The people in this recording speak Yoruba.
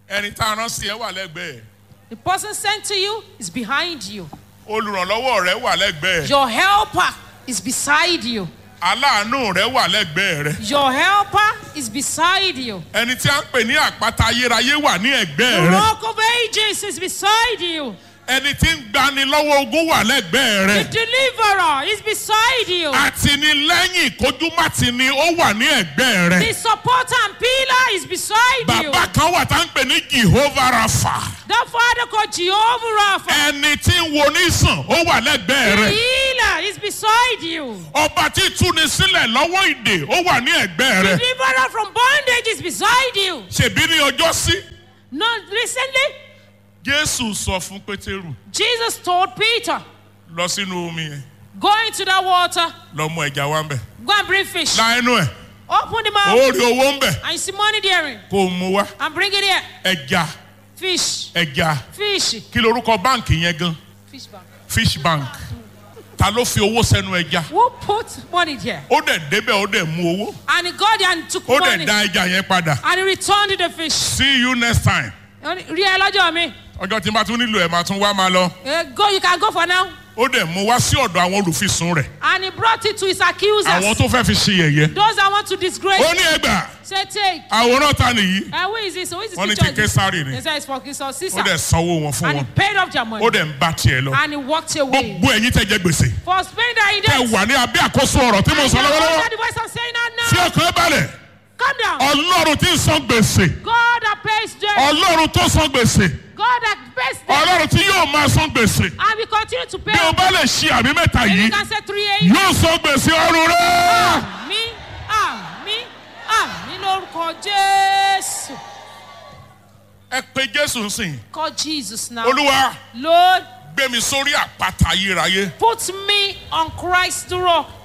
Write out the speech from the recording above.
ẹni tá a rán sí ẹ wà lẹ́gbẹ̀ẹ́ The person sent to you is behind you. olùrànlọ́wọ́ rẹ wà lẹ́gbẹ̀ẹ́ Your helper is beside you. aláàánú rẹ wà lẹ́gbẹ̀ẹ́ rẹ Your helper is beside you. ẹni tí a ń pè ní àpáta ayérayé wà ní The ẹ̀gbẹ́ rẹ rock of ages is beside you. ẹni tí ń gbani lọ́wọ́ ogun wà lẹ́gbẹ̀ẹ́ The rẹ deliverer is beside you. àtìnílẹ́yìn kójúmátìní ó wà ní ẹ̀gbẹ́ rẹ The supporter and pillar is beside you. bàbá kan wà tá ń pè ní jehovah rafa The father called Jehovah Rapha. ẹni tí ń wo nísàn ó wà lẹ́gbẹ̀ẹ́ The rẹ healer is beside you. ọba tí túni sílẹ̀ lọ́wọ́ ìdè ó wà ní ẹ̀gbẹ́ rẹ Deliverer from bondage is beside you. ṣèbí ní ọjọ́ sí Not recently, jésù sọ fún pétérù Jesus told Peter, lọ sínú omi yẹn Go into that water, lọ mú ẹja wá ń bẹ̀ go and bring fish. la ẹnu ẹ̀ Open the ó mouth, rí owó ń bẹ̀ and you see money there, kó o mú wá and bring it here. ẹja Fish, ẹja fish, kí lorúkọ báǹkì yẹn gan fish bank. fish bank ta ló fi owó sẹ́nu ẹja Who put money there? ó dẹ̀ débẹ̀ ó dẹ̀ mú owó And he got there and took ó money, dẹ̀ dá ẹja yẹn padà and he returned the fish. see you next time Rí ẹ lọ́jọ́ mi. ọjọ́ tí n bá tún nílò ẹ̀ máa tún wá máa lọ Eh, Go, you can go for now. ó dẹ̀ mú wá sí ọ̀dọ̀ àwọn olùfisùn rẹ̀ And he brought it to his accusers. àwọn tó fẹ́ fi ṣe yẹ̀yẹ́ Those that want to disgrace. ó ní ẹgbà Say, take. àwòrán ta nìyí Uh, who is this? Who is this wọ́n ní picture? ti késàrì ni They say it's for King ó Caesar. dẹ̀ sanwó wọn fún And he wọn paid off their money. ó dẹ̀ ń bá tiẹ̀ lọ And he walked away. gbogbo ẹ̀yin tẹ́ jẹ gbèsè For Spain that he tẹ́ did. wà ní abẹ́ àkóso ọ̀rọ̀ tí mo And sọ you lọ́wọ́lọ́wọ́ heard the voice I'm saying that tí now. ọkàn balẹ̀ Calm down. ọlọ́run tí ń san gbèsè God that pays debt. ọlọ́run tó san gbèsè God that pays debt. ọlọ́run tí yóò máa san gbèsè And we continue to pay. bí o bá lè ṣe àmì mẹ́ta If yìí you can say three eight. yóò san gbèsè ọrùn rẹ̀. Àmì àmì àmì lórúkọ Jésù. ẹ pe jésù sìn Call Jesus now. olúwa Lord, gbé mi sórí àpáta ayérayé put me on Christ's rock.